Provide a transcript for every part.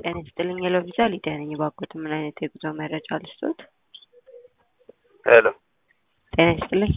ጤና ይስጥልኝ የሎቪዛ ሊዲያ ነኝ። እባክዎት ምን አይነት የጉዞ መረጃ ልስጥዎት? ሄሎ ጤና ይስጥልኝ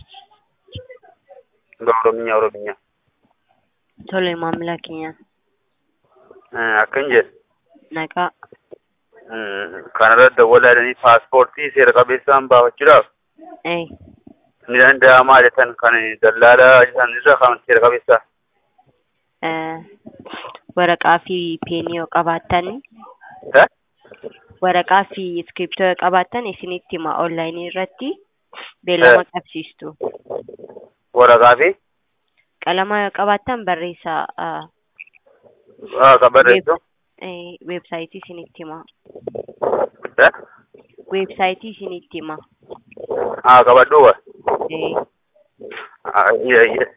በኦሮምኛ ኦሮምኛ ቶሎ maamila keenya akkan jedhe nagaa kanarratti dawwalaadhanii paaspoortii seera qabeessaan baafachuudhaaf ee ni danda'amaa jettan kan dallaalaa isaan irra kan seera qabeessaa eh, waraqaa fi peenii yoo qabaattan Eh? waraqaa fi iskiriptoo yoo qabaattan isinitti hima onlaayinii irratti beellama Eh. qabsiistu waraqaa fi qalama yoo qabaattan barreessaa ah, ah, kan barreessu eh, weebsaayitii isinitti hima Eh? weebsaayitii isinitti hima ah, qabadhuuba ee Ah, iya iya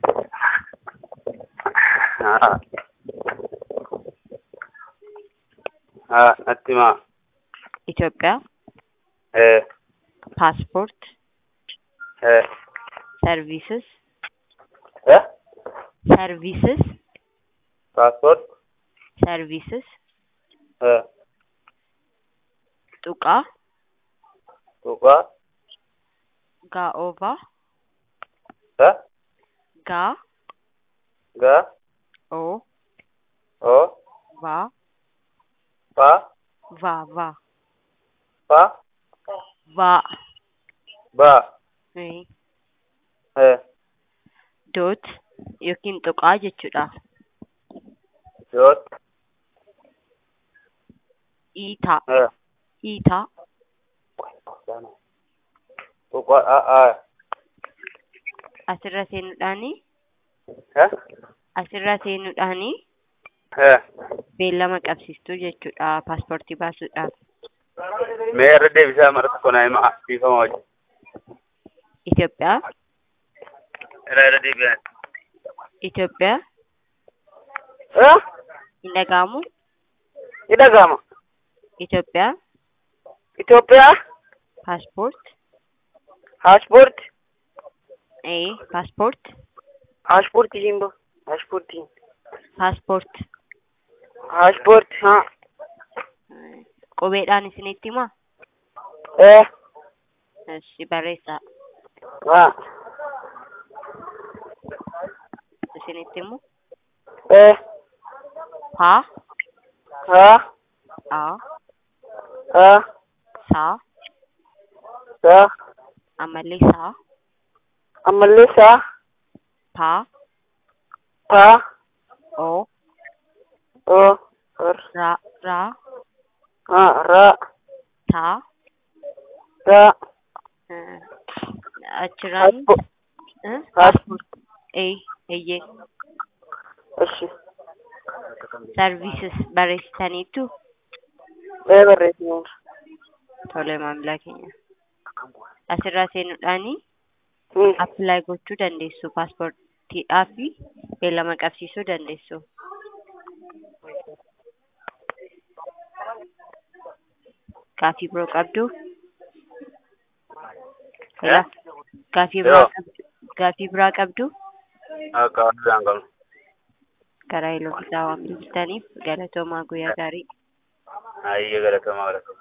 Ah. Ah, natti himaa Itoophiyaa eh paaspoort eh services eh services paaspoort services eh tuqaa tuqaa gaa'oovaa eh gaa gaa oo oo vaa paa vaa vaa paa vaa baa ee, eh doot yookiin tuqaa jechuudha yoot iitaa eh iitaa tuqaa ah ah asirra seenuudhaani eh asirra seenuudhaani eh beellama qabsiistuu jechuudha paaspoortii baasuudhaaf mee irra deebisaa mara tokko naa himaa biifama wajjin Itoophiyaa irra irra deebi'an Itoophiyaa eh hin dhaga'amu ni dhaga'ama Itoophiyaa Itoophiyaa paaspoort paaspoort ee paaspoort paaspoortii jimbo paaspoortii paaspoort paaspoort haa qubeedhaan isinitti himaa eh Ishi barreessaa haa isinitti himu eh paa haa aa haa saa saa ammallee saa ammallee saa paa paa oo oo or raa raa haa raa taa raa eh, achirraan paaspoort eh, paaspoort ee eeyyee እሺ services barreessitaniitu ee barreessineera tole maamila keenya asirraa seenuudhaani Hmm. appilaayi gochuu dandeessu paaspoortiidhaaf fi beellama qabsiisuu dandeessu gaafii biroo qabdu Eh? gaafii biraa Yoo. qabdu gaafii biraa qabdu akka waan qabnu karaa eloo bitaa waan bilbiltaniif galatoomaa guyyaa gaarii hayyee galatamaa galatamaa